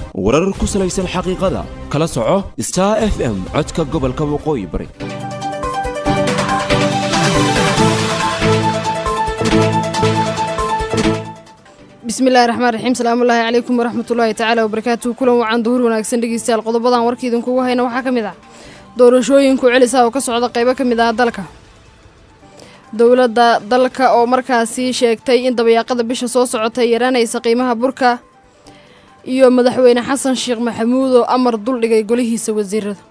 warar ku salaysan xaqiiqada kala soco star f m codka gobolka waqooyi bari bismillahi raxmaan raxiim salaamullaahi calaykum waraxmatullaahi tacaala wabarakaatuhu kulan wacan duhur wanaagsan dhegeystayaal qodobadan warka idinkugu hayna waxaa ka mid ah doorashooyinku celisa oo ka socda qaybo ka mid ah dalka dowladda dalka oo markaasi sheegtay in dabayaaqada bisha soo socotay yaraanaysa qiimaha burka iyo madaxweyne xasan sheekh maxamuud oo amar duldhigay golihiisa wasiirada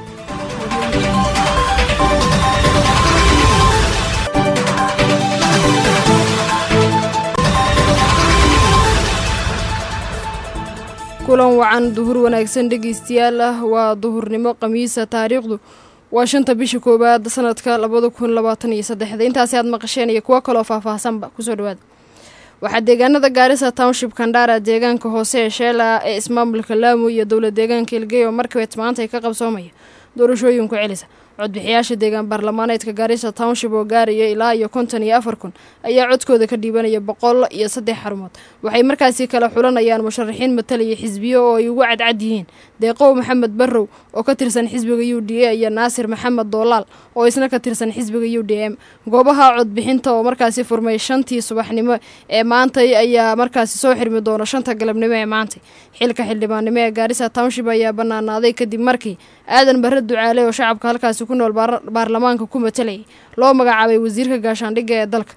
kulan wacan duhur wanaagsan dhegeystayaal ah waa duhurnimo khamiisa taariikhdu waa shanta bisha koowaad sanadka labada kun labaatan iyo saddexda intaasi aad maqasheen iyo kuwo kaloo faahfaahsanba kusoo dhawaada waxaa deegaanada gaarisa township kandhara deegaanka hoose ee sheela ee ismaamulka laamu iyo dowla deegaanka ilgeyo markabeet maanta ay ka qabsoomaya doorashooyinku celisa codbixiyaasha deegaan baarlamaaneedka gaarisa township oo gaaraya ilaa iyo konton iyo afar kun ayaa codkooda ka dhiibanaya boqol iyo saddex xarumood waxay markaasi kala xulanayaan musharaxiin matalaya xisbiyo oo ay ugu cadcad yihiin deeqow maxamed barrow oo ka tirsan xisbiga u d a iyo naasir maxamed doolaal oo isna ka tirsan xisbiga u d m goobaha codbixinta oo markaasi furmay shantii subaxnimo ee maantay ayaa markaasi soo xirmi doona shanta galabnimo ee maantay xilka xildhibaannimo ee gaarisa township ayaa banaanaaday kadib markii aadan barre ducaale oo shacabka halkaasi ku nool baarlamaanka ku matalayay loo magacaabay wasiirka gaashaandhigga ee dalka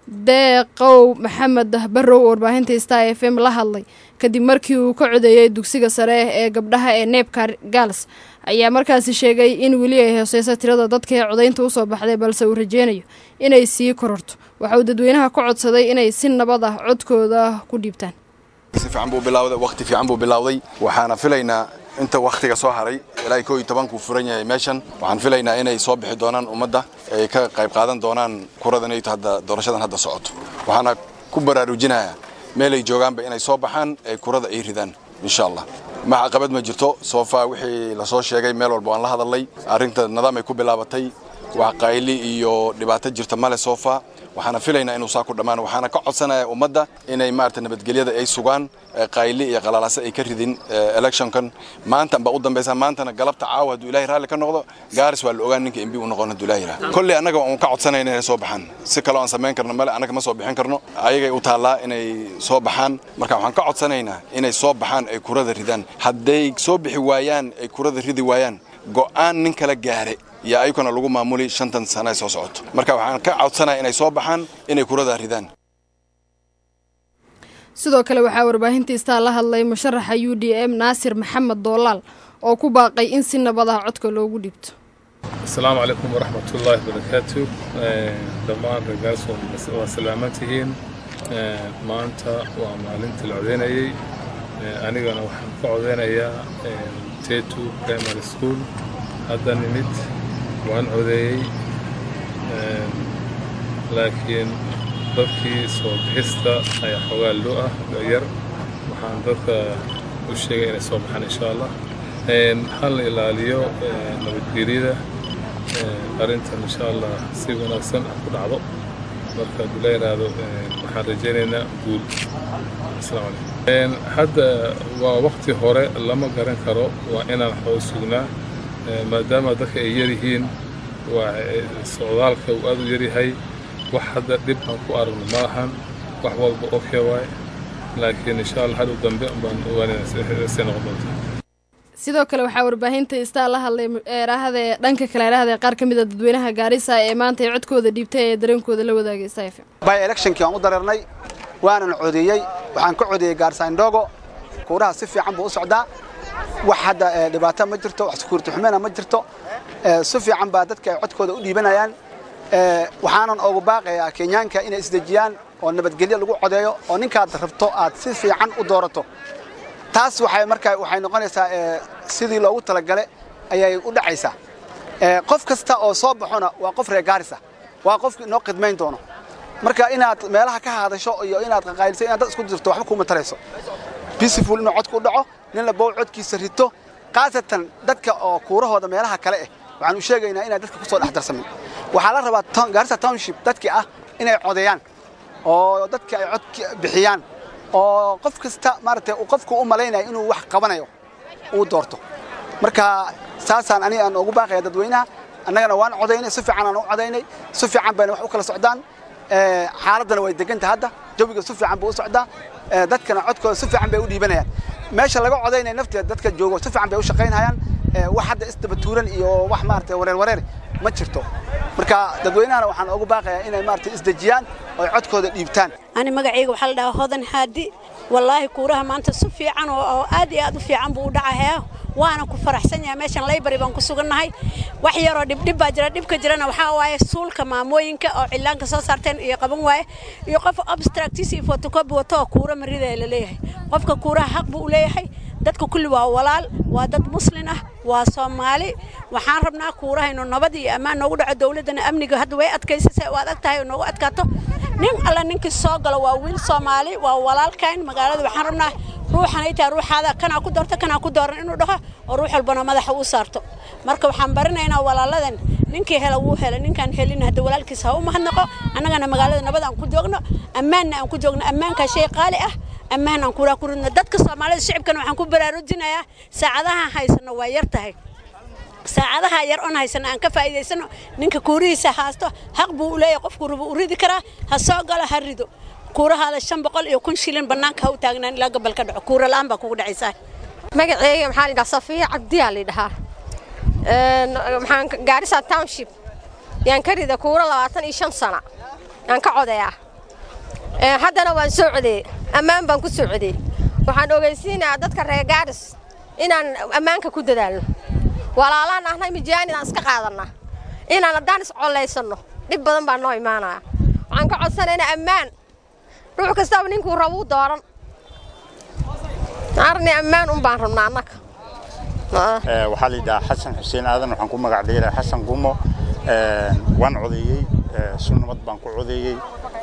deeqow maxamed barrow oo warbaahinta star f m la hadlay kadib markii uu ka codeeyey dugsiga sare ee gabdhaha ee neebka gaals ayaa markaasi sheegay in weli ay hooseyso tirada dadka ee codaynta usoo baxday balse uu rajeynayo inay sii kororto waxa uu dadweynaha ka codsaday inay si nabad ah codkooda ku dhiibtaan si fiican buu bilawday waqti fiican buu bilowday waxaana filaynaa inta wakhtiga soo haray ilaa koo iyo tobankuu furan yahay meeshan waxaan filaynaa inay soo bixi doonaan ummadda ay ka qayb qaadan doonaan kuradanayto hadda doorashadan hadda socoto waxaana ku baraarujinayaa meelay joogaanba inay soo baxaan ay kurada ay ridaan insha allah max caqabad ma jirto soofaa wixii lasoo sheegay meel walba waan la hadalnay arrinta nidaam ay ku bilaabatay wax qayli iyo dhibaato jirta male soofaa waxaana filaynaa inuu saa ku dhammaan waxaana ka codsanaya ummadda inay maarata nabadgelyada ay sugaan qayli iyo qalalaase ay ka ridin electionkan maantan baa u dambaysa maantana galabta caawa hadduu ilahay raalli ka noqdo gaaris waa la ogaan ninka mb u noqon hadduu ilahay yidhaha kolley annaga waan ka codsanayna inay soo baxaan si kaloo aan samayn karno male annaga ma soo bixin karno ayagay u taallaa inay soo baxaan marka waxaan ka codsanaynaa inay soo baxaan ay kurada ridaan hadday soo bixi waayaan ay kurada ridi waayaan go'aan nin kala gaare iyo ayukana lagu maamuli shantan sana ay soo socoto marka waxaan ka codsanaya inay soo baxaan inay kurada ridaan sidoo kale waxaa warbaahinta istaa la hadlay musharaxa u d m naasir maxamed doolaal oo ku baaqay in si nabad ah codka loogu dhiibto asalaamu calaykum waraxmatullaahi barakaatu dhammaan ragaas waa salaaman tihiin maanta waa maalintii la codeynayey anigana waxaan ka codeynayaa tetu primary school hadda nimid waan codeeyey laakiin dadkii soo bixista ayaa xoogaa loo ah yar waxaan dadka u sheegay inay soo baxaan insha allah ha la ilaaliyo nabadgelyada arrintan insha allah si wanaagsan ku dhacdo marka hadduu la yidhaahdo waxaan rajaynaynaa guul asalaamu calaykum hadda waa waqti hore lama garan karo waa inaan xoog sugnaa maadaama dadka ay yaryihiin waa socdaalka uu aad u yaryahay wax hadda dhib aan ku aragno ma ahan wax walba okay waay laakiin insha allah hadhow dambe baan ogaanayna noqon doonta sidoo kale waxaa warbaahinta istaa la hadlay eeraahada dhanka kale eeraahda qaar ka mid a dadweynaha gaarisa ee maanta ay codkooda dhiibtay ee dareenkooda la wadaagay staf by electionkii waan u dareernay waanan codeeyey waxaan ka codeeyey gaarisa indhogo kuuraha si fiican buu u socdaa wax hadda dhibaato ma jirto wax sukuurti xumena ma jirto si fiican baa dadka ay codkooda u dhiibanayaan waxaanan ugu baaqayaa kenyaanka inay isdejiyaan oo nabadgelyo lagu codeeyo oo ninkaad rabto aad si fiican u doorato taas waxay markaa waxay noqonaysaa sidii loogu talagale ayay u dhacaysaa qof kasta oo soo baxona waa qof reer gaarisa waa qofki inoo khidmayn doono marka inaad meelaha ka hadasho iyo inaad qaqaayliso inaad dad isku dirto waxba kuma tarayso peaceful inuu codku u dhaco nin labow codkiisa rito khaasatan dadka oo kuurahooda meelaha kale ah waxaan u sheegaynaa inaan dadka ku soo dhex darsamin waxaa la rabaa gaarisa township dadkii ah inay codeeyaan oo dadka ay cod bixiyaan oo qof kasta maaragtay uu qofku u malaynayo inuu wax qabanayo uu doorto marka saasaan aniga aan ugu baaqaya dadweynaha annagana waan codaynay si fiican aan u codaynay si fiican bayna wax u kala socdaan ee, xaaladdana way deganta hadda jawiga si fiican buu u socdaa ee, dadkana codkooda si fiican bay u dhiibanayaan meesha laga codaynaya nafteeda dadka joogo si fiican bay u shaqaynayaan ee, wax hadda isdabatuuran iyo wax maaragtay wareer wareer ma jirto marka dadweynahana waxaan ugu baaqayaa inay maaragtay isdejiyaan oo ay codkooda dhiibtaan ani magacayga waxaa la dhahaa hodan haadi wallaahi kuuraha maanta si fiican oo oo aad iyo aad u fiican buu u dhacayaa waana ku faraxsan yahay meeshan laybari baan ku sugannahay wax yaroo dhibdhib baa jira dhibka jirana waxaa waaye suulka maamooyinka oo cillaanka soo saarteen iyo qaban waaye iyo qof abstractis iyo photocopy wato oo kuura maridaya la leeyahay qofka kuuraha xaq buu u leeyahay dadka kulli waa walaal waa dad muslin ah waa soomaali waxaan rabnaa kuuraha inuu nabad iyo ammaan noogu dhaco dowladdana amniga hadda way adkaysasay oo adag tahay oo noogu adkaato nin alla ninkii soo galo waa wiil soomaali waa walaalkayn magaalada waxaan rabnaa ruuxan ay tahay ruuxaada kanaa ku doorto kanaa ku dooran inuu dhaho oo ruux walbana madaxa u saarto marka waxaan barinaynaa walaaladan ninkii hela wuu hela ninkaan helin hadda walaalkiis ha u mahadnaqo annagana magaalada nabad aan ku joogno ammaanna aan ku joogno ammaankaa shay qaali ah ammaan aan kuraa ku ridno dadka soomaalida shicibkana waxaan ku baraarujinayaa saacadaha haysano waa yar tahay saacadaha yar oon haysano aan ka faa'iidaysano ninka kuurihiisa haasto xaq buu u leeyahay qofku rubu u ridi karaa ha soo galo ha rido kuurahaada shan boqol iyo kun shilin bannaanka ha u taagnaan ilaa gobol ka dhaco kuura la'aan baa kugu dhacaysaa magaceyga maxaa la dhahaa safiya cabdiyaa la dhahaa Een, maxaan ka- gaarisa township yaan ka rida kuura labaatan iyo shan sana yaan ka codayaa Een, haddana waan soo codeeyey ammaan baan ku soo codeeyey waxaan ogeysiinayaa dadka reer gaaris inaan ammaanka ku dadaalno walaalaan ahnay mijaanidaan iska qaadanna inaan haddaan iscollaysanno dhib badan baa noo imaanaya waxaan ka codsanaynaa ammaan ruux kastaba ninkuu rabuu dooran arni ammaan un baan rabnaa annaga Ah. Ee, waxaa la yidhahaa xasan xuseen aadan waxaan ku magac dheerahay xasan gumo Ee, waan codeeyey ee, sunnimad baan ku codeeyey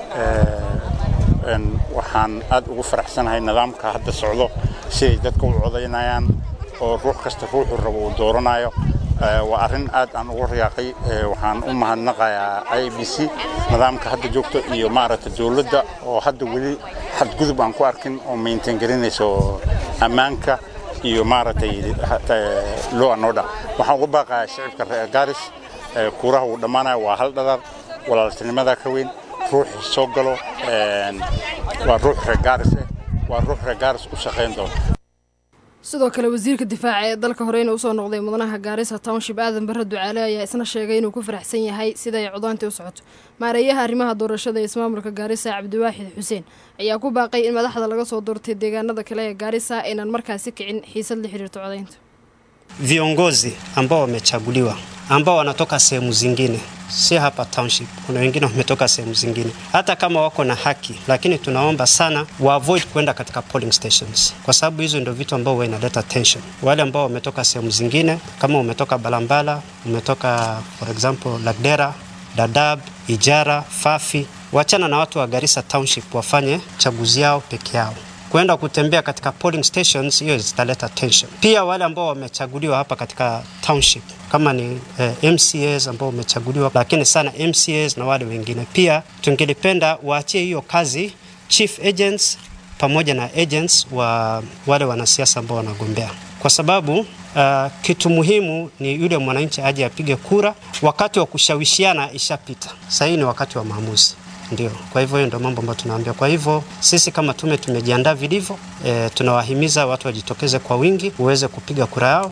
Ee, een, waxaan aad ugu faraxsanahay nidaamka hadda socdo siday dadka u codaynayaan oo ruux kasta ruuxuu rabo uu dooranayo Ee, waa arrin aad aan ugu riyaaqay Ee, waxaan u mahadnaqayaa i b c nidaamka hadda joogto iyo maaragta dowladda oo hadda weli xadgudub aan ku arkin oo maintain garinayso ammaanka iyo maaragtay loo anodha waxaan uga baaqayaa shicibka reer gaaris ee, kuuraha uu dhammaanaya waa hal dhadar walaaltinimada ka weyn ruuxii soo galo een, waa ruux reer gaaris eh waa ruux reer gaaris u shaqayn doona sidoo kale wasiirka difaaca ee dalka horeyna usoo noqday mudanaha gaarisa township aadan barre ducaale ayaa isna sheegay inuu ku faraxsan yahay sida ay codaantii u socoto maareeyaha arrimaha doorashada ee ismaamulka gaarisa cabdiwaaxid xuseen ayaa ku baaqay in madaxda laga soo doortay deegaanada kale ee gaarisa aynan markaasi kicin xiisad la xiriirto codaynta viongozi ambao wamechaguliwa ambao wanatoka sehemu zingine, si hapa township. Kuna wengine wametoka sehemu zingine, hata kama wako na haki, lakini tunaomba sana wa avoid kwenda katika polling stations, kwa sababu hizo ndio vitu ambao huwa inaleta tension. Wale ambao wametoka sehemu zingine, kama umetoka Balambala, umetoka for example Lagdera, Dadaab, Ijara, Fafi, wachana na watu wa Garissa Township wafanye chaguzi yao peke yao kwenda kutembea katika polling stations, hiyo zitaleta tension. Pia wale ambao wamechaguliwa hapa katika township kama ni eh, MCAs ambao wamechaguliwa, lakini sana MCAs na wale wengine pia, tungelipenda waachie hiyo kazi chief agents pamoja na agents wa wale wanasiasa ambao wanagombea kwa sababu uh, kitu muhimu ni yule mwananchi aje apige kura. Wakati wa kushawishiana ishapita, sasa hii ni wakati wa maamuzi. Ndio, kwa hivyo hiyo ndio mambo ambayo tunaambia. Kwa hivyo sisi kama tume tumejiandaa vilivyo, e, tunawahimiza watu wajitokeze kwa wingi uweze kupiga kura yao.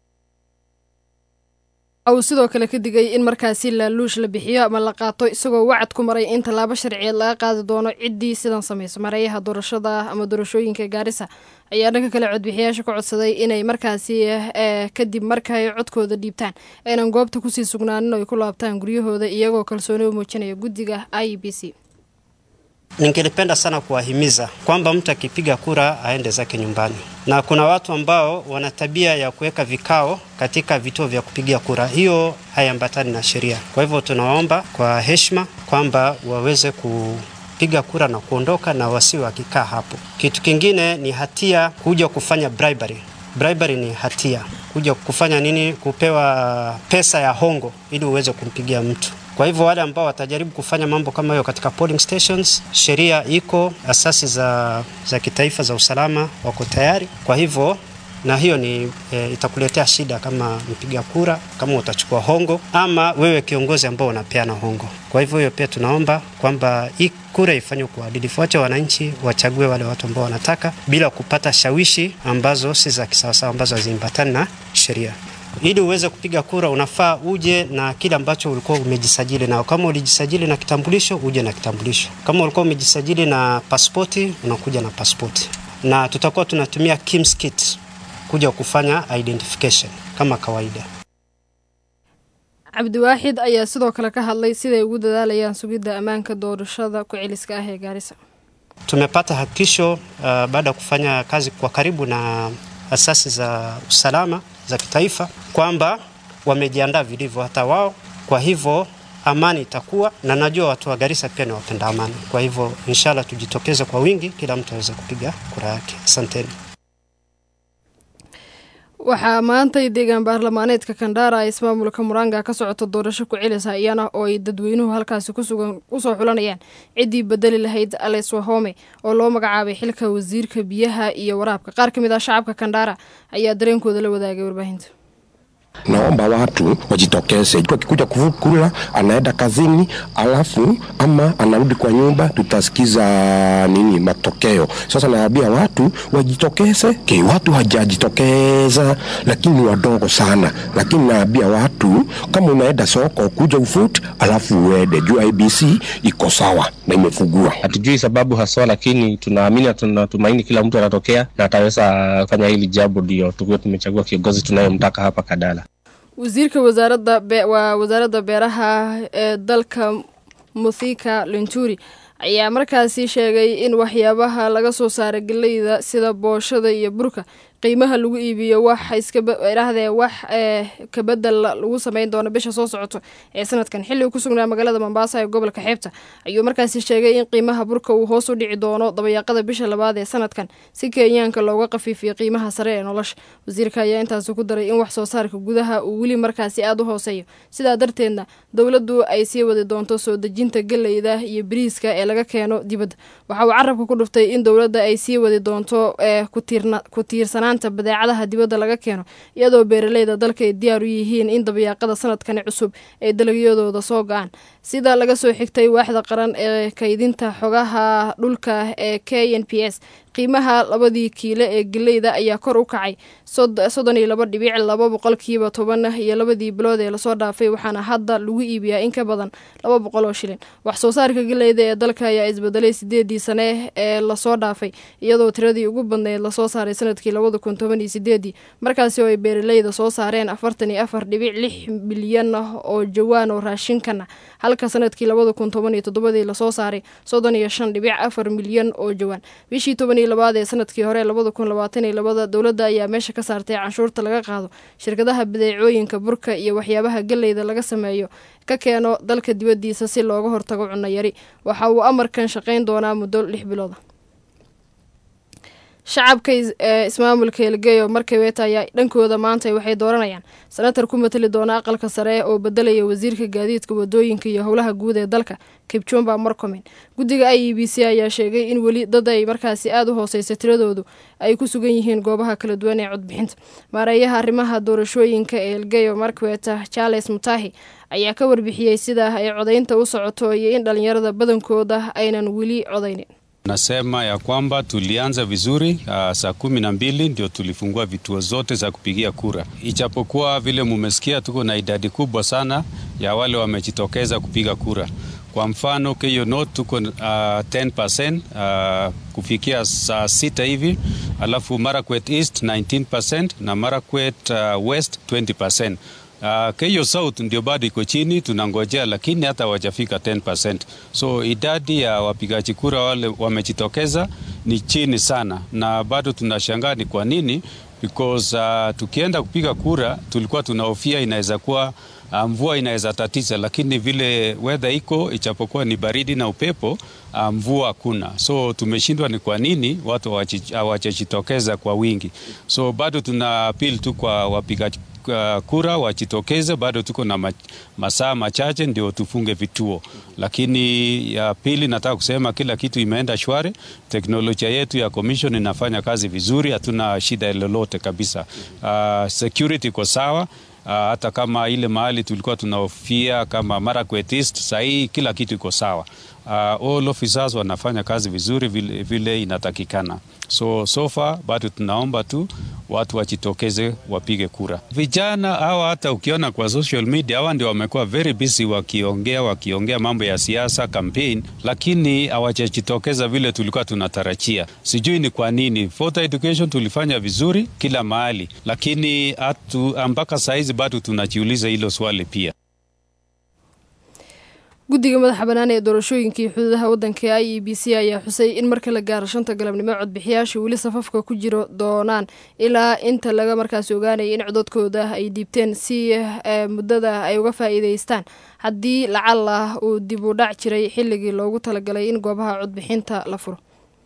uu sidoo kale ka digay in markaasi laaluush la bixiyo ama la qaato isagoo wacad ku maray in tallaabo sharciyeed laga qaadi doono ciddii sidan samayso mareeyaha doorashada ama doorashooyinka gaarisa ayaa dhanka kale codbixiyaasha ka codsaday inay markaasi eh, kadib markay codkooda dhiibtaan aynan goobta kusii sugnaanin oo ay ku laabtaan guryahooda iyagoo kalsooni u muujinaya guddiga i b c Ningelipenda sana kuwahimiza kwamba mtu akipiga kura aende zake nyumbani, na kuna watu ambao wana tabia ya kuweka vikao katika vituo vya kupigia kura. Hiyo haiambatani na sheria. Kwa hivyo tunawaomba kwa heshima kwamba waweze kupiga kura na kuondoka na wasiwe wakikaa hapo. Kitu kingine ni hatia kuja kufanya bribery. Bribery ni hatia, kuja kufanya nini? Kupewa pesa ya hongo ili uweze kumpigia mtu Kwa hivyo wale ambao watajaribu kufanya mambo kama hiyo katika polling stations, sheria iko, asasi za, za kitaifa za usalama wako tayari. Kwa hivyo na hiyo ni e, itakuletea shida kama mpiga kura, kama utachukua hongo ama wewe kiongozi ambao unapeana hongo. Kwa hivyo hiyo pia tunaomba kwamba hii kura ifanywe kwa uadilifu, wache wananchi wachague wale watu ambao wanataka bila kupata shawishi ambazo si za kisawasawa, ambazo haziambatani na sheria. Ili uweze kupiga kura unafaa uje na kile ambacho ulikuwa umejisajili nao. Kama ulijisajili na kitambulisho, uje na kitambulisho. Kama ulikuwa umejisajili na pasipoti, unakuja na pasipoti, na tutakuwa tunatumia KIMS kit kuja kufanya identification kama kawaida. cabdiwaaxid ayaa sidoo kale ka hadlay siday ugu dadaalayaan sugidda ammaanka doorashada ku-celiska ah ee gaarisa Tumepata hakikisho uh, baada ya kufanya kazi kwa karibu na asasi za usalama za kitaifa kwamba wamejiandaa vilivyo hata wao. Kwa hivyo amani itakuwa, na najua watu wa Garissa pia ni wapenda amani. Kwa hivyo inshallah tujitokeze kwa wingi, kila mtu aweze kupiga kura yake. Asanteni. waxaa maantay deegaan baarlamaaneedka kandhaara ee ismaamulka muranga ka socota doorasho ku celisa iyana oo ay dadweynuhu halkaasi kusugan usoo xulanayaan ciddii bedeli lahayd ales wahome oo loo magacaabay xilka wasiirka biyaha iyo waraabka qaar ka mid ah shacabka kandhaara ayaa dareenkooda la wadaagay warbaahinta naomba watu wajitokeze. Mtu akikuja kuvukula anaenda kazini, alafu ama anarudi kwa nyumba, tutasikiza nini matokeo. Sasa naambia watu wajitokeze. Okay, watu hajajitokeza, lakini ni wadogo sana, lakini naambia watu kama unaenda soko kuja ufut, alafu uende juu IBC iko sawa na imefugua. Hatujui sababu haswa, lakini tunaamini na tunatumaini kila mtu anatokea na ataweza fanya hili jambo, ndio tukiwa tumechagua kiongozi tunayemtaka hapa Kadala. wasiirka wasaaradda be waa wasaaradda beeraha ee dalka muthika linturi ayaa markaasi sheegay in waxyaabaha laga soo saara geleyda sida booshada iyo burka qiimaha lagu iibiyo wax iskadhahdee wax ee kabedel lagu sameyn doono bisha soo socoto ee sanadkan xilli uu ku sugnaa magaalada mombasa ee gobolka xeebta ayuu markaasi sheegay in qiimaha burka uu hoos u dhici doono dabayaaqada bisha labaad ee sanadkan si kenyaanka looga qafiifiyo qiimaha sare ee nolosha wasiirka ayaa intaasi ku daray in wax soo saarka gudaha uu weli markaasi aada u hooseeyo sidaa darteedna dowladdu ay sii wadi doonto soo dejinta geleyda iyo bariiska ee laga keeno dibadda waxa uu carabka ku dhuftay in dowladda ay sii wadi doonto ee ku tiirsanaan badeecadaha dibadda laga keeno iyadoo beeraleyda dalka ay diyaar u yihiin in dabayaaqada sanadkani cusub ay dalagyadooda soo go-aan sida laga soo xigtay waaxda qaran ee kaydinta xogaha dhulka ee k n p s qiimaha labadii kiile ee geleyda ayaa kor u kacay soddon iyo laba dhibic laba boqolkiiba toban iyo labadii bilood ee lasoo dhaafay waxaana hadda lagu iibiyaa in ka badan laba boqol oo shilin wax soo saarka geleyda ee dalka ayaa isbedelay sideedii sane ee lasoo dhaafay iyadoo tiradii ugu badneyd lasoo saaray sanadkii labada kun toban iyo sideedii markaasi oo ay beeraleyda soo saareen afartan iyo afar dhibic lix milyan oo jawaan oo raashinkana halka sanadkii labada kun toban iyo toddobadii lasoo saaray soddon iyo shan dhibic afar milyan oo jawaan bishii toban iyo labaad ee sanadkii hore labada kun labaatan iyo labada dowladda ayaa meesha ka saartay canshuurta laga qaado shirkadaha badeecooyinka burka iyo waxyaabaha geleyda laga sameeyo ka keeno dalka dibaddiisa si looga hortago cunno yari waxa uu amarkan shaqayn doonaa muddo lix bilooda shacabka ee ismaamulka elgeyo markabeeta ayaa dhankooda maanta waxay dooranayaan senatar ku matali doona aqalka sare oo bedelaya wasiirka gaadiidka wadooyinka iyo howlaha guud ee dalka kipchumba morcomen guddiga i e b c ayaa sheegay in weli dad ay markaasi aada u hooseysa tiradoodu ay ku sugan yihiin goobaha kala duwan ee codbixinta maareeyaha arrimaha doorashooyinka ee elgeyo markweta charles mutahi ayaa ka warbixiyey sida ay codaynta u socoto iyo in dhalinyarada badankooda aynan weli codaynin Nasema ya kwamba tulianza vizuri uh, saa kumi na mbili ndio tulifungua vituo zote za kupigia kura, ijapokuwa vile mumesikia, tuko na idadi kubwa sana ya wale wamejitokeza kupiga kura. Kwa mfano Keyo North tuko uh, 10% uh, kufikia saa sita hivi, alafu Marakwet East 19% na Marakwet uh, West 20%. Uh, Keyo South ndio bado iko chini, tunangojea, lakini hata hawajafika 10%. So idadi ya wapigaji kura wale wamejitokeza ni chini sana, na bado tunashangaa ni kwa nini, because uh, tukienda kupiga kura tulikuwa tunahofia inaweza kuwa uh, mvua inaweza tatiza, lakini vile weather iko, ichapokuwa ni baridi na upepo, uh, mvua hakuna. So tumeshindwa ni kwa nini watu hawajajitokeza kwa wingi. So bado tuna appeal tu kwa wapigaji uh, kura wajitokeze. Bado tuko na ma, masaa machache ndio tufunge vituo, lakini ya pili nataka kusema kila kitu imeenda shwari. Teknolojia yetu ya commission inafanya kazi vizuri, hatuna shida lolote kabisa. Uh, security iko sawa. Uh, hata kama ile mahali tulikuwa tunahofia kama Marakwet East, sahii kila kitu iko sawa. Uh, all officers wanafanya kazi vizuri vile, vile inatakikana. So so far bado tunaomba tu watu wajitokeze wapige kura. Vijana hawa hata ukiona kwa social media hawa ndio wamekuwa very busy wakiongea wakiongea mambo ya siasa campaign, lakini hawajajitokeza vile tulikuwa tunatarajia. Sijui ni kwa nini. Voter education tulifanya vizuri kila mahali, lakini hatu mpaka saizi bado tunajiuliza hilo swali pia. guddiga madaxa bannaan ee doorashooyinkii xuduudaha waddanka i e b c ayaa xusay in marka la gaaro shanta galabnimo codbixiyaasha weli safafka ku jiro doonaan ilaa inta laga markaasi ogaanaya in cododkooda ay dhiibteen si muddada ay uga faa'iidaystaan haddii lacal ah uu dib u dhac jiray xilligii loogu talagalay in goobaha codbixinta la furo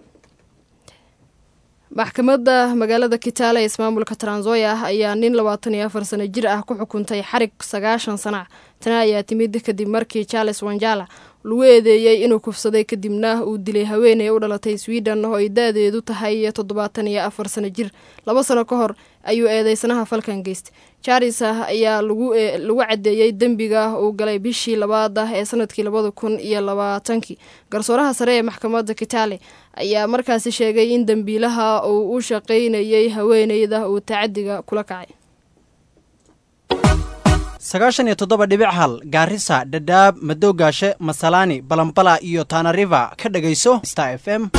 maxkamadda magaalada kitaale ee ismaamulka transoya ayaa nin labaatan iyo afar sano jir ah ku xukuntay xarig sagaashan sanac tani ayaa timid kadib markii charles wanjala lagu eedeeyey inuu kufsaday kadibna uu dilay haweeney u dhalatay sweden oo ay da-deedu tahay toddobaatan iyo afar sano jir laba sano ka hor ayuu eedeysanaha falkan geystay charles ayaa lagu cadeeyey dembiga uu galay bishii labaad ah ee sanadkii labada kun iyo labaatankii garsooraha sare ee maxkamadda kitaale ayaa markaasi sheegay in dembiilaha uu u shaqaynayay haweeneyda uu tacadiga kula kacay sagaashan iyo toddoba dhibic hal gaarisa dhadhaab madoogaashe masalaani balambala iyo tanariva ka dhagayso star f m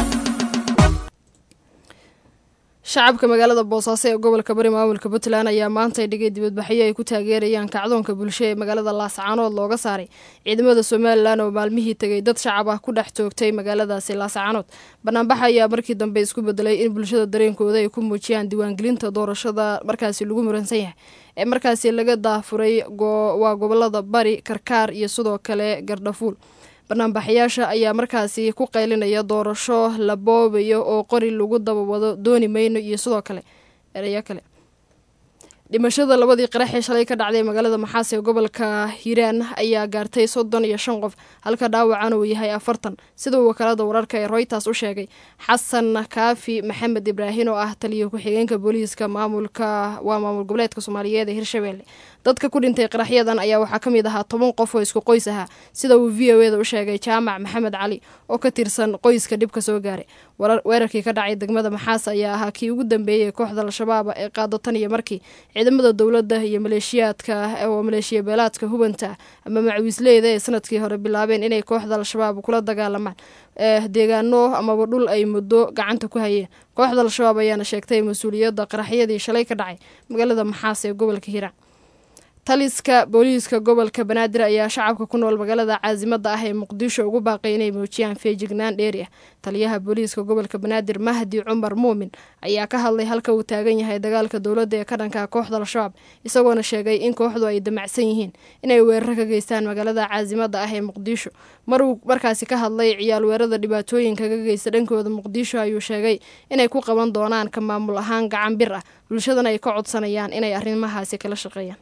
shacabka magaalada boosaaso ee gobolka bari maamulka puntland ayaa maanta dhigay dibadbaxyo ay ku taageerayaan kacdoonka bulsho ee magaalada laascaanood looga saaray ciidamada somalilan oo maalmihii tegay dad shacab ah ku dhex toogtay magaaladaasi laascaanood banaanbaxa ayaa markii dambe isku bedelay in bulshada dareenkooda ay ku muujiyaan diiwaangelinta doorashada markaasi lagu muransan yahay ee markaasi laga daafuray waa gobolada bari karkaar iyo sidoo kale gardhafuul banaanbaxayaasha ayaa markaasi ku qaylinaya doorasho la boobayo oo qori lagu dabawado dooni mayno iyo sidoo kale ereyo kale dhimashada labadii qaraxee shalay ka dhacday magaalada maxaas ee gobolka hiiraan ayaa gaartay soddon iyo shan qof halka dhaawacan uu yahay afartan sida uu wakaalada wararka ee royters u sheegay xasan kaafi maxamed ibraahin oo ah taliya ku-xigeenka booliiska maamulka waa maamul goboleedka soomaaliyeed ee hirshabelle dadka ku dhintay qaraxyadan ayaa waxaa ka mid ahaa toban qof oo isku qoys ahaa sida uu v o eda u sheegay jaamac maxamed cali oo ka tirsan qoyska dhibka soo gaaray weerarkii ka dhacay degmada maxaas ayaa ahaa kii ugu dambeeyey kooxda al-shabaab ee qaado tan iyo markii ciidamada dowladda iyo maleeshiyaadka oo maleeshiya beelaadka hubanta ama macawiisleyda ee sanadkii hore bilaabeen inay kooxda al-shabaab kula dagaalamaan deegaano amaba dhul ay muddo gacanta ku hayeen kooxda al-shabaab ayaana sheegtay mas-uuliyadda qaraxyadii shalay ka dhacay magaalada maxaas ee gobolka hiiraan taliska booliiska gobolka banaadir ayaa shacabka ku nool magaalada caasimada ah ee muqdisho ugu baaqay inay muujiyaan feejignaan dheeri ah taliyaha booliiska gobolka banaadir mahdi cumar muumin ayaa ka hadlay halka uu taagan yahay dagaalka dowladda ee ka dhanka kooxda al-shabaab isagoona sheegay in kooxdu ay damacsan yihiin inay weeraro ka geystaan magaalada caasimada ah ee muqdisho maruu markaasi ka hadlay ciyaal weerada dhibaatooyinka ka geysta dhankooda muqdisho ayuu sheegay inay ku qaban doonaan ka maamul ahaan gacan bir ah bulshadana ay ka codsanayaan inay arrimahaasi kala shaqeeyaan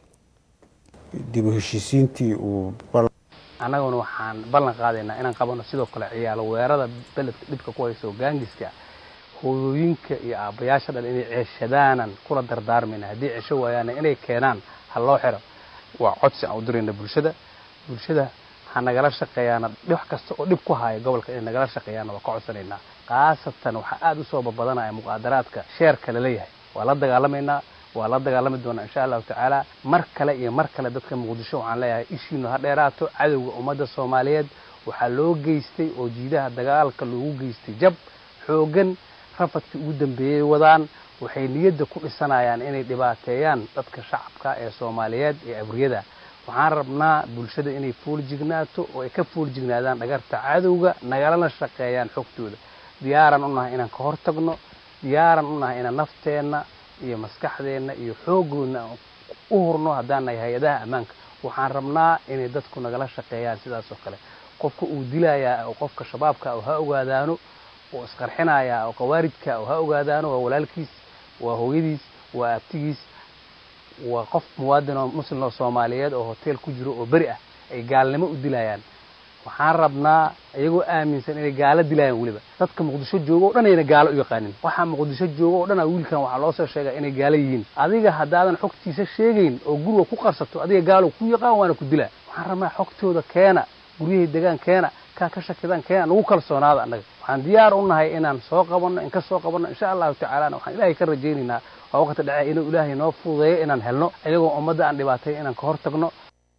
dib u heshiisiintii uu annaguna waxaan ballan qaadaynaa inaan qabano sidoo kale ciyaalo weerada beledka dhibka ku hayso gaangiska hooyooyinka iyo aabbayaasha dhan inay ceeshadaanan kula dardaarmayna haddii cesho waayaana inay keenaan ha loo xiro waa codsi aan u dirayna bulshada bulshada ha nagala shaqeeyaana wax kasta oo dhib ku haya gobolka inay nagala shaqeeyaana waa ka codsanaynaa khaasatan waxaa aada u soo babadanaya muqaadaraadka sheerka laleeyahay waa la dagaalamaynaa waa la dagaalami doonaa insha allahu tacaala mar kale iyo mar kale dadka muqdisho waxaan leeyahay ishiinu ha dheeraato cadowga ummadda soomaaliyeed waxaa loo geystay oo jiidaha dagaalka loogu geystay jab xooggan rafadkii ugu dambeeyey wadaan waxay niyadda ku dhisanayaan inay dhibaateeyaan dadka shacabka ee soomaaliyeed ee abriyada waxaan rabnaa bulshada inay fooljignaato oo ay ka foollignaadaan dhagarta cadowga nagalana shaqeeyaan xogtooda diyaaran u nahay inaan ka hortagno diyaaran u nahay inaan nafteenna iyo maskaxdeenna iyo xoogoodna u hurno haddaan nahay hay-adaha ammaanka waxaan rabnaa inay dadku nagala shaqeeyaan sidaas oo kale qofka uu dilayaa oo qofka shabaabka oo ha ogaadaano oo isqarxinayaa oo qawaaridka oo ha ogaadaano waa walaalkiis waa hooyadiis waa abtigiis waa qof muwaadin oo muslim oo soomaaliyeed oo hotel ku jiro oo beri ah ay gaalnimo u dilayaan waxaan rabnaa iyagoo aaminsan inay gaalo dilayaan weliba dadka muqdisho jooga o dhan ayna gaalo u yaqaanin waxaa muqdisho jooga o dhan a wiilkan waxaa loo soo sheegaa inay gaalo yihiin adiga haddaadan xogtiisa sheegayn oo guriga ku qarsato adiga gaalo ku yaqaan waana ku dilaa waxaan rabnaa xogtooda keena guryahay degaan keena kaa ka shakidaan keena nagu kalsoonaada annaga waxaan diyaar u nahay inaan soo qabanno in ka soo qabanno insha allahu tacaalana waxaan ilaahay ka rajaynaynaa waa waqti dhece inuu ilaahay noo fududeeyo inaan helno iyagoo ummadda aan dhibaatay inaan ka hor tagno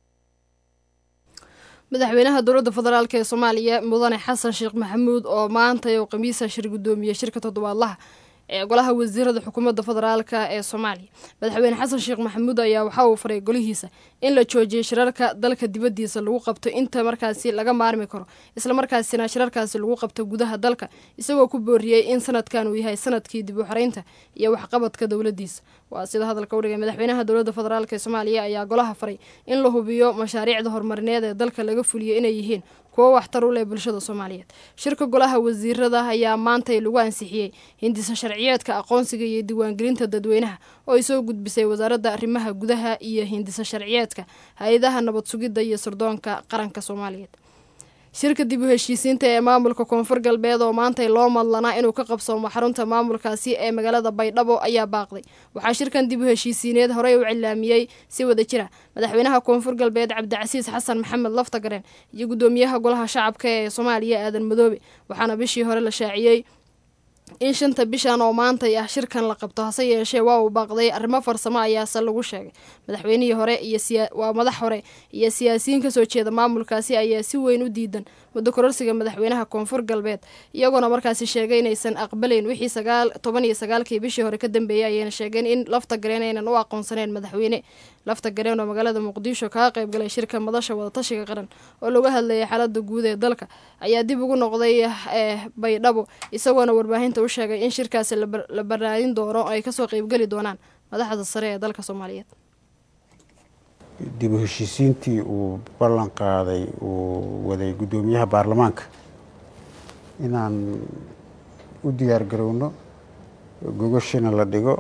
madaxweynaha dowladda federaalk ee soomaaliya mudane xasan sheekh maxamuud oo maanta uu khamiisa shir guddoomiyey shirka toddobaadlaha ee golaha wasiirada xukuumadda federaalk ee soomaaliya madaxweyne xasan sheekh maxamuud ayaa waxa uu faray golihiisa in la joojiyay shirarka dalka dibaddiisa lagu qabto inta markaasi laga maarmi karo islamarkaasina shirarkaasi lagu qabto gudaha dalka isagoo ku booriyey in sanadkan uu yahay sanadkii dib u xoreynta iyo waxqabadka dowladdiisa waa sida hadalka u dhigay madaxweynaha dowladda federaalk ee soomaaliya ayaa golaha faray in la hubiyo mashaariicda horumarineed ee dalka laga fuliyo inay yihiin kuwo waxtar u leh bulshada soomaaliyeed shirka golaha wasiirada ayaa maantay lagu ansixiyey hindisa sharciyeedka aqoonsiga iyo diiwaangelinta dadweynaha oo ay soo gudbisay wasaaradda arrimaha gudaha iyo hindisa sharciyeedka hay-adaha nabad sugidda iyo sirdoonka qaranka soomaaliyeed shirka dib u heshiisiinta ee maamulka koonfur galbeed oo maantay loo madlanaa inuu ka qabsoomo xarunta maamulkaasi ee magaalada baydhabo ayaa baaqday waxaa shirkan dib u heshiisiineed horey u cilaamiyey si wada jira madaxweynaha koonfur galbeed cabdicasiis xasan maxamed laftagareen iyo guddoomiyaha golaha shacabka ee soomaaliya aadan madoobe waxaana bishii hore la shaaciyey in shanta bishan oo maantay ah shirkan la qabto hase yeeshee waa uu baaqday arrimo farsamo ayaase lagu sheegay madaxweynihii hore iyo waa madax hore iyo siyaasiyiin kasoo jeeda maamulkaasi ayaa si weyn u diidan muddo kororsiga madaxweynaha koonfur galbeed iyagoona markaasi sheegay inaysan aqbalayn wixii sagaal toban iyo sagaalkii bishii hore ka dambeeyay ayayna sheegeen in lafta gareen aynan u aqoonsaneyn madaxweyne lafta gareen oo magaalada muqdisho kaga qaybgalay shirka madasha wadatashiga qaran oo laga hadlayay xaalada guud ee dalka ayaa dib ugu noqday baydhabo isagoona warbaahinta u sheegay in shirkaasi la baraadin doono ay kasoo qeybgeli doonaan madaxda sare ee dalka soomaaliyeed dib u heshiisiintii uu ballan qaaday uu waday guddoomiyaha baarlamaanka inaan u diyaar garowno gogashina la dhigo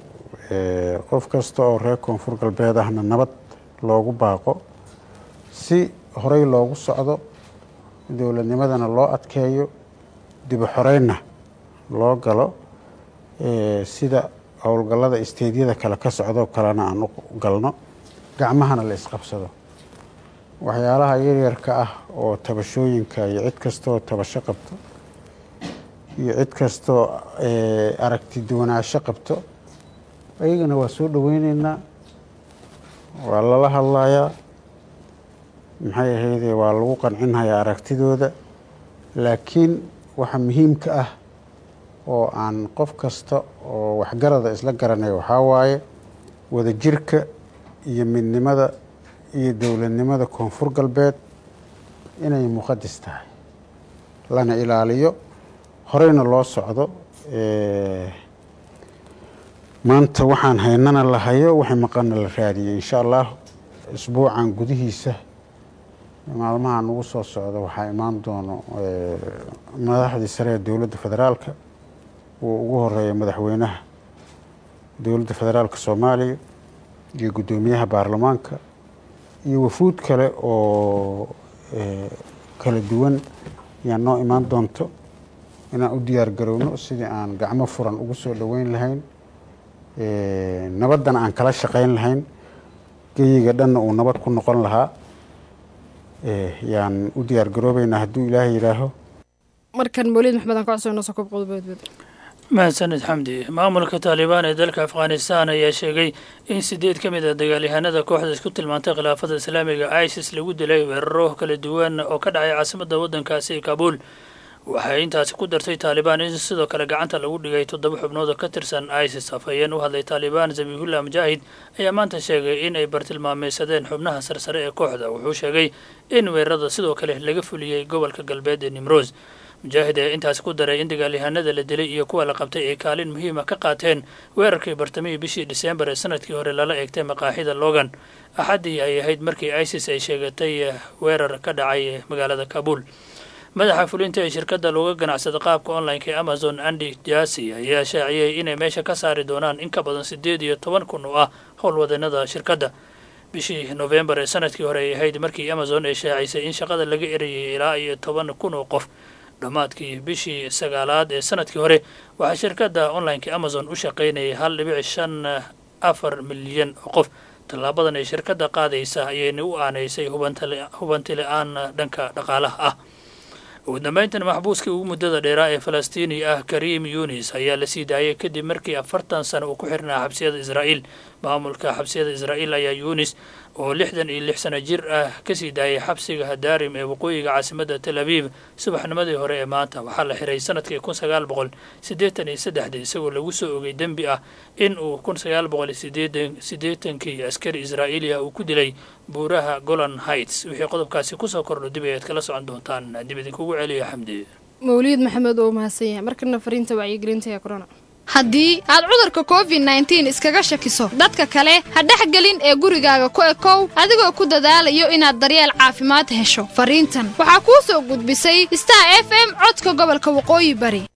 qof kasta oo reer koonfur galbeed ahna nabad loogu baaqo si horey loogu socdo dowladnimadana loo adkeeyo dibu xoreynna loo galo sida howlgallada isteedyada kale ka socdoo kalena aan u galno gacmahana la isqabsado waxyaalaha yaryarka ah oo tabashooyinka iyo cid kastooo tabasho qabto iyo cid kastoo aragti duwanaansho qabto ayagana waa soo dhoweyneynaa waa lala hadlayaa maxay ahayde waa lagu qancinhayaa aragtidooda laakiin waxa muhiimka ah oo aan qof kasta oo waxgarada isla garanaya waxaa waaye wadajirka iyo midnimada iyo dowladnimada koonfur galbeed inay muqadis tahay lana ilaaliyo horeyna loo socdo maanta waxaan haynana la hayo waxay maqana la raadiyey insha allah isbuucan gudihiisa maalmahan ugu soo socda waxaa imaan doono madaxdii sare ee dowladda federaalka uu ugu horeeya madaxweynaha dowladda federaalka soomaaliya iyo guddoomiyaha baarlamaanka iyo wafuud kale oo kala duwan ayaa noo imaan doonto inaan u diyaar garowno sidii aan gacmo furan ugu soo dhoweyn lahayn nabaddana aan kala shaqayn lahayn geyiga dhanna uu nabad ku noqon lahaa yaan u diyaar garoobeynaa hadduu ilaahay yidhaaho markan mawlid maxmed aan ka codsono sokob qodobadbad mahadsanid xamdi maamulka taalibaan ee dalka afghanistan ayaa sheegay in sideed ka mid a dagaalyahanada kooxda isku tilmaantay khilaafada islaamiga isis lagu dilay weeraro kala duwan oo ka dhacay caasimadda waddankaasi kabuul waxay intaasi ku dartay taalibaan in sidoo kale gacanta lagu dhigay toddoba xubnood oo ka tirsan isis afhayeen u hadlay taalibaan zabihullah mujaahid ayaa maanta sheegay in ay bartilmaameysadeen xubnaha sarsare ee kooxda wuxuu sheegay in weerarada sidoo kale laga fuliyey gobolka galbeed ee nimroos mujaahid ayaa intaasi ku daray in dagaalyahanada la dilay iyo kuwa la qabtay ay kaalin muhiima ka qaateen weerarkii bartamihii bishii diseembar ee sanadkii hore lala eegtay maqaaxida logan axaddii ay ahayd markii isis ay sheegatay weerar ka dhacay magaalada kabuul madaxa fulinta ee shirkadda looga ganacsada qaabka online-ka ee amazon andy jasi ayaa shaaciyey inay meesha ka saari doonaan in ka badan siddeed iyo toban kun oo ah howlwadeennada shirkadda bishii nofembar ee sanadkii hore ay ahayd markii amazon ay shaacisay in shaqada laga erayay ilaa iyo toban kun oo qof dhammaadkii bishii sagaalaad ee sanadkii hore waxaa shirkadda online-ka amazon u shaqaynayay hal dhibic shan afar milyan oo qof tallaabadan ay shirkadda qaadaysa ayayna u aanaysay hubanti la-aan dhanka dhaqaalaha ah ugu dambeyntan maxbuuskii ugu muddada dheeraa ee falastiini ah karim yunis ayaa la sii daayay kadib markii afartan sano uu ku xirnaa xabsiyada israa'iil maamulka xabsiyada israa'iil ayaa yunis oo lixdan iyo lix sano jir ah kasii daayay xabsiga hadaarim ee waqooyiga caasimadda tel abiib subaxnimadii hore ee maanta waxaa la xiray sanadkii kun sagaal boqol siddeetan iyo saddexdii isagoo lagu soo ogay dembi ah in uu kun sagaal boqol sideetan siddeetankii askari israa'iiliya uu ku dilay buuraha golan heights wixii qodobkaasi kusoo kordho dib ayaad kala socon doontaan dib idinkugu celiya xamdi mawliid maxamed oo mahadsan yahay markana fariinta wacyigelinta ee corona haddii aad cudurka covid nneteen iskaga shakiso dadka kale ha dhexgelin ee gurigaaga ku ekow adigoo ku dadaalayo inaad daryeel caafimaad hesho fariintan waxaa kuu soo gudbisay star f m codka gobolka waqooyi bari